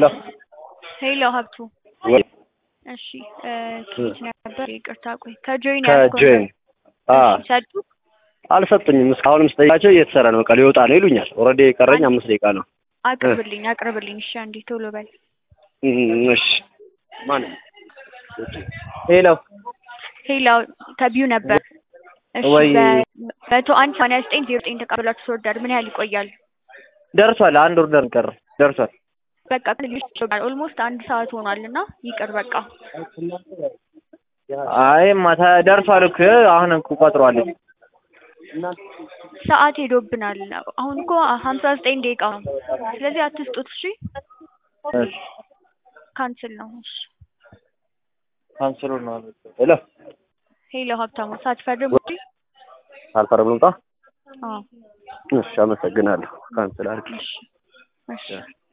ሄሎ ሄሎ ሀብቱ ወይ እሺ እ ከየት ነበር? ይቅርታ ቆይ ከጆይን ከጆይን አ ሰጡ አልሰጡኝም። እስካሁንም ስጠይቃቸው እየተሰራ ነው፣ በቃ ሊወጣ ነው ይሉኛል። ኦልሬዲ የቀረኝ አምስት ደቂቃ ነው። አቅርብልኝ አቅርብልኝ። እሺ አንዴ ቶሎ በል። እም፣ እሺ ማን ሄሎ ሄሎ ከቢዩ ነበር። እሺ ወይ በመቶ አንድ ሰማንያ ዘጠኝ ዜሮ ዘጠኝ ተቀብላችሁ ተወዳድ ምን ያህል ይቆያል? ደርሷል። አንድ ኦርደር ቀረ። ደርሷል። በቃ ልጆች ይቆያል። ኦልሞስት አንድ ሰዓት ሆኗል እና ይቅር በቃ አይ ማታ ደርሷል እኮ አሁን እኮ ቆጥሯለች። ሰዓት ሄዶብናል። አሁን እኮ ሀምሳ ዘጠኝ ደቂቃ ነው። ስለዚህ አትስጡት። እሺ እሺ ካንስል ነው። እሺ ካንስሉ ነው። ሄሎ ሄሎ ሀብታሙ ሳትፈርም ውጪ። አልፈረም ልምጣ። አዎ እሺ አመሰግናለሁ። ካንስል አድርጊ። እሺ እሺ